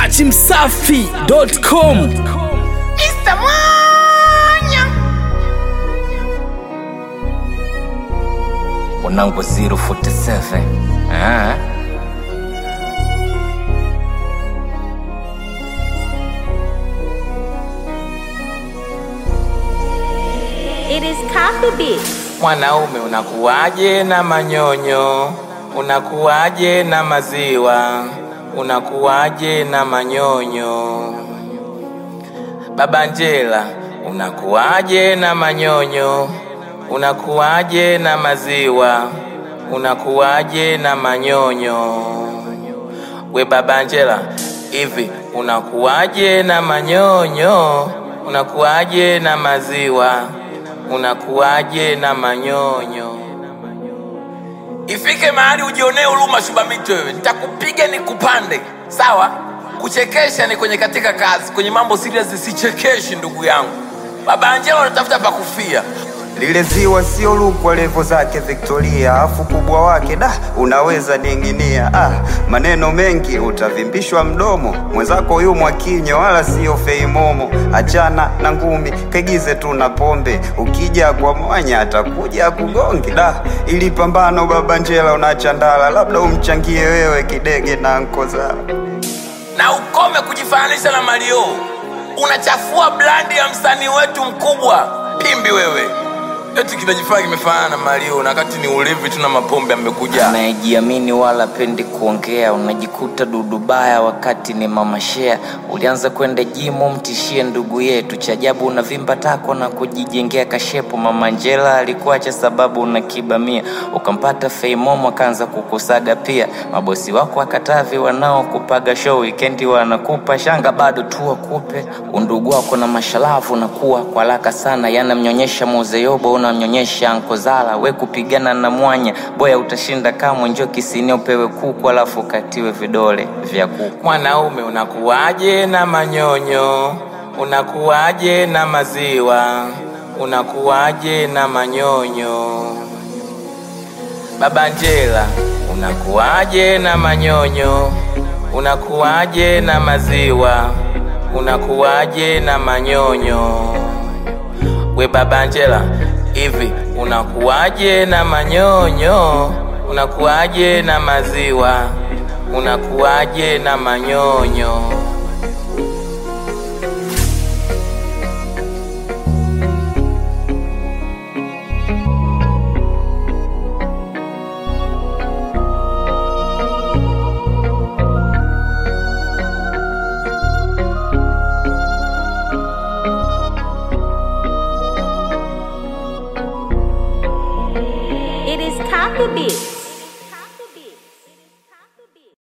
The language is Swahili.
dachimsafi.com Mr. Mwanya unangu 047 ah. It is Coffee Beats. Mwanaume unakuwaje na manyonyo? Unakuwaje na maziwa? Unakuwaje na manyonyo? Baba Njela, unakuwaje na manyonyo? Unakuwaje na maziwa? Unakuwaje na manyonyo? We Baba Njela, hivi unakuwaje na manyonyo? Unakuwaje na maziwa? Unakuwaje na manyonyo? Ifike mahali ujionee huruma Shubamito wewe, nitakupiga nikupande, sawa? Kuchekesha ni kwenye katika kazi, kwenye mambo serious sichekeshi ndugu yangu. Baba Angela unatafuta pa kufia. lile ziwa sio lukwa levo zake Victoria, afu kubwa wake da unaweza ning'inia. Ah, maneno mengi utavimbishwa mdomo, mwenzako yu mwakinyo wala sio feimomo. Achana na ngumi, kaigize tu na pombe, ukija kwa mwanya atakuja kugonge. Da, ili pambano baba Njela unachandala, labda umchangie wewe kidege na nkozala. na ukome kujifananisha na Mario. Unachafua brandi ya msanii wetu mkubwa Pimbi wewe. Eti kinajifanya kimefanana na Mario na wakati ni ulevi tu na mapombe amekuja. anayejiamini wala pendi kuongea unajikuta dudubaya wakati ni mamashea ulianza kwenda jimu mtishie ndugu yetu cha ajabu unavimba tako na kujijengea kashepo mama njela alikuacha sababu unakibamia ukampata feimomo akaanza kukusaga pia mabosi wako akatavi wanaokupaga show wikendi wanakupa shanga bado tu wakupe undugu wako na mashalavu nakuwa kwa haraka sana yanamnyonyesha mozeyobo unamnyonyesha ankozala we kupigana na mwanya boya utashinda kamwe njo kisini upewe kuku alafu ukatiwe vidole vya kuku Mwanaume unakuwaje na manyonyo? Unakuwaje na maziwa? Unakuwaje na manyonyo? Baba Njela, unakuwaje na manyonyo? Unakuwaje na maziwa? Unakuwaje na manyonyo? We Baba Njela, hivi unakuwaje na manyonyo? Unakuwaje na maziwa? Unakuwaje na manyonyo? It is Coffee Beats.